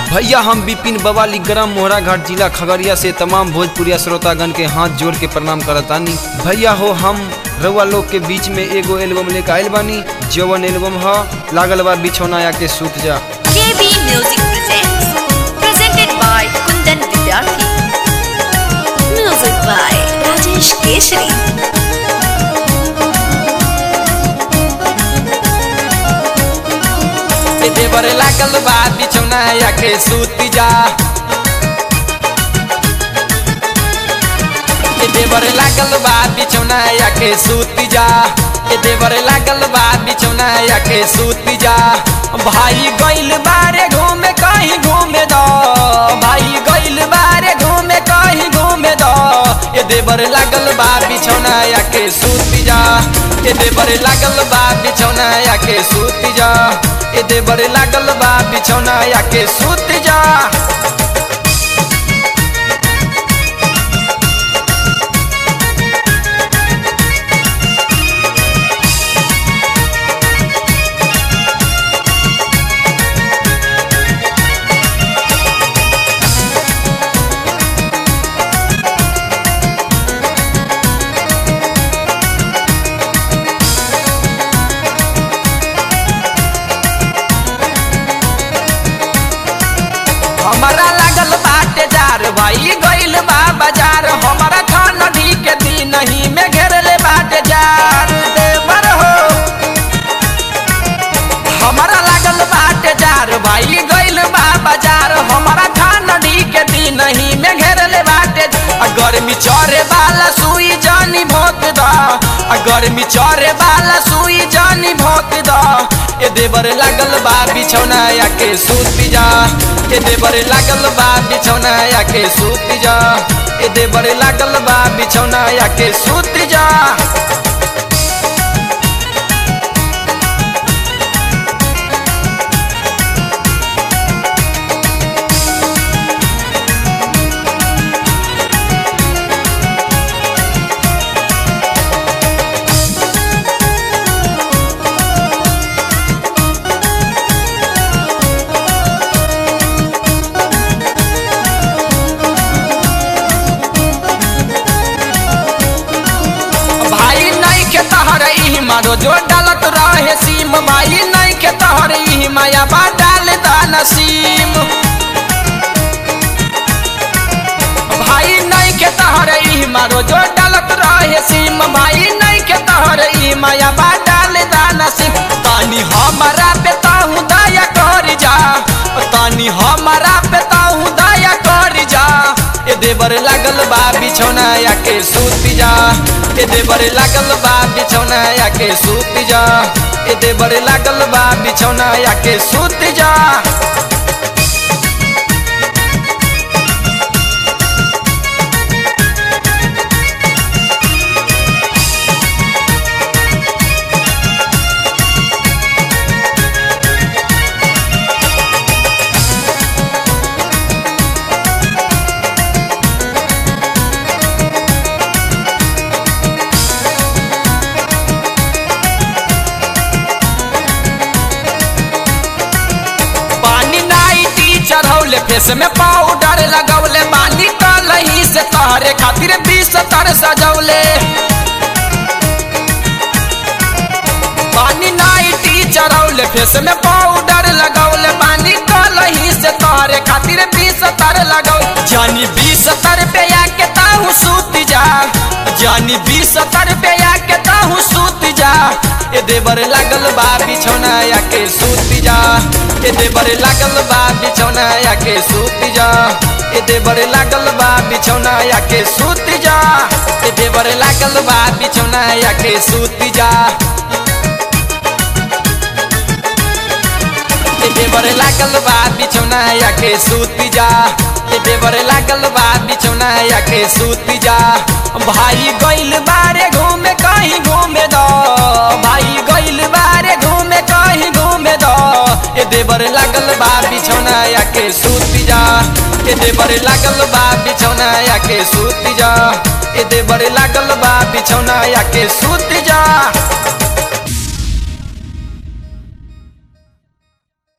भैया हम विपिन बवाली ग्राम मोहरा घाट जिला खगड़िया से तमाम भोजपुरिया श्रोतागण के हाथ जोड़ के प्रणाम करतानी भैया हो हम रउआ लोग के बीच में एगो एल्बम लेके आइल बानी जवन एल्बम ह लागल बा बिछौना या के सूत जा KB Music presents presented by Kundan Vidyarthi. Music by Rajesh Keshri. देवर लागल बा बिछौना या के सूत जा ए देवर लागल बा बिछौना या के सूत जा ए देवर लागल बा बिछौना या के सूत जा भाई गइल बारे घूमे कहीं घूमे दो भाई गइल बारे घूमे कहीं घूमे दो ए देवर लागल बा बिछौना या के सूत जा ए देवर लागल बा बिछौना या के सूत जा ए देवर लागल बा बिछौना या के सूत जा हमारा लागल बाटे जार भाई गइल बा बाजार हमारा खान नदी के दिन ही में घेरले बाटे जार देवर हो हमारा लागल बाटे जार भाई गइल बा बाजार हमारा खान नदी के दिन ही में घेरले बाटे आ गर्मी चरे वाला सुई जानी भोत दा आ गर्मी चरे वाला सुई जानी भोत दा ए देवर लागल बा बिछौना या के सूत जा ए देवर लागल बा बिछौना या के सूत जा ए देवर लागल बा बिछौना या के सूत जा भाई नहीं के तहर ई मारो जो डालत रहे सीम भाई नहीं के तहर ई माया बा डाल दाना सीम भाई नहीं के तहर ई मारो जो डालत रहे सीम भाई नहीं के तहर ई माया बा डाल दाना सीम तानी हमारा पे ताहू दया कर जा तानी हमारा पे ताहू दया कर जा ए देवर लागल बा बिछौना या के सूत जा ए देवर लागल बा बिछौना या के सूत जा ए देवर लागल बा बिछौना या के सूत जा पानी नाइटी चढ़ौले फेस में पाउडर लगौले पानी कलही से तहरे खातिर बीस तर सजौले पानी नाइटी चढ़ौले फेस में पाउडर लगौले पानी कलही से तहरे खातिर बीस तर लगौ जानी बीस तर पे आके ताहू सूत जा जानी बीस तर पे आके ताहू सूत जा ए देवर लागल बा बिछौना या के सूत जा ए देवर लागल बा बिछौना या के सूत जा ए देवर लागल बा बिछौना या के सूत जा ए देवर लागल बा बिछौना या के सूत जा ए देवर लागल बा बिछौना या के सूत जा ए देवर लागल बा बिछौना या के सूत जा भाई गइल बारे घूमे कहीं घूमे दो भाई गइल बारे घूमे कहीं घूमे दो ए देवर लागल बा बिछौना या के सूत जा ए देवर लागल बा बिछौना या के सूत जा ए देवर लागल बा बिछौना या के सूत जा